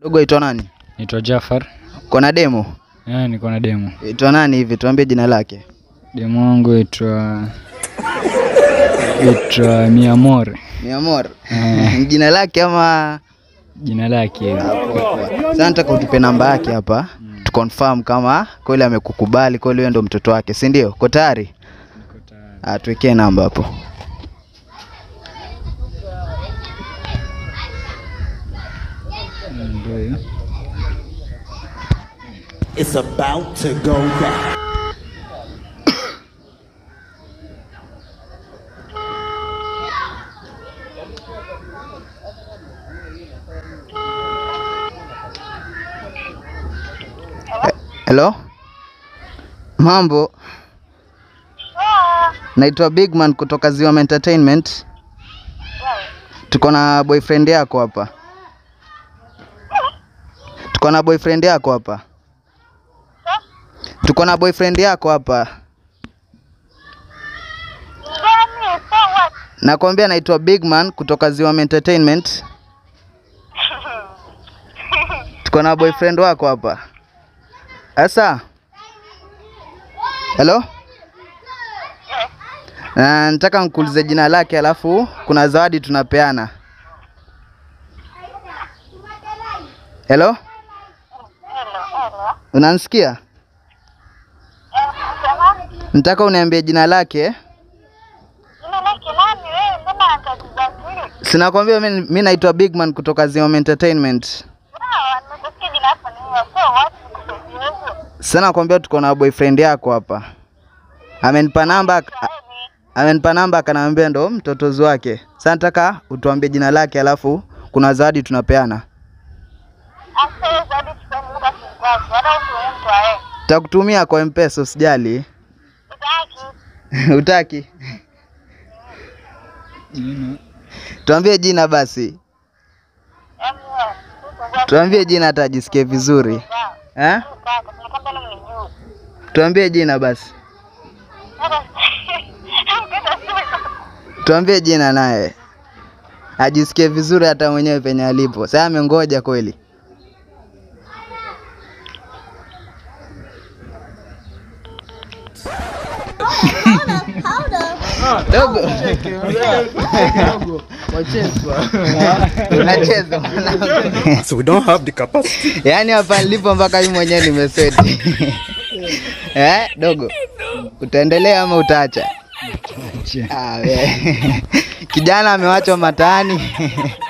Dogo itwa nani? Naitwa Jafar. Kona demo? Eh, niko na demo. Itwa nani hivi? Tuambie jina lake. Demo wangu itwa itwa Miamore. Miamor. Eh, Jina lake ama jina lake. Sasa nataka utupe namba yake hapa. Tu confirm kama kweli amekukubali, kweli wewe ndo mtoto wake, si ndio? Uko tayari? Ah, tuwekee namba hapo. Ndio hiyo. It's about to go down. Hello? Mambo? Naitwa Bigman kutoka Ziwa Entertainment. Tuko na boyfriend yako hapa. Tuko na boyfriend yako hapa. Tuko na boyfriend yako hapa. Nakwambia naitwa Bigman kutoka Ziwa Entertainment. Tuko na boyfriend wako hapa. Asa. Hello? Na nataka nikuulize jina lake alafu kuna zawadi tunapeana. Hello? Unanisikia? Nataka uniambie jina lake. Sinakwambia mimi mimi naitwa Bigman kutoka Ziom Entertainment. Sasa nakwambia tuko na boyfriend yako hapa. Amenipa namba a- amenipa namba akaniambia ndo mtotozi wake. Sasa nataka utuambie jina lake alafu kuna zawadi tunapeana. Takutumia kwa M-Pesa usijali. Utaki? Jina. Tuambie jina basi. Tuambie jina hata ajisikie vizuri. Eh? Tuambie jina basi. Tuambie jina naye. Ajisikie vizuri hata mwenyewe penye alipo. Sasa amengoja kweli. Dogo. Unacheza mwanangu. So we don't have the capacity. Yaani hapa nilipo mpaka mimi mwenyewe nimeseti. Eh, dogo. Utaendelea ama utaacha? Ah, we. Kijana amewachwa mataani.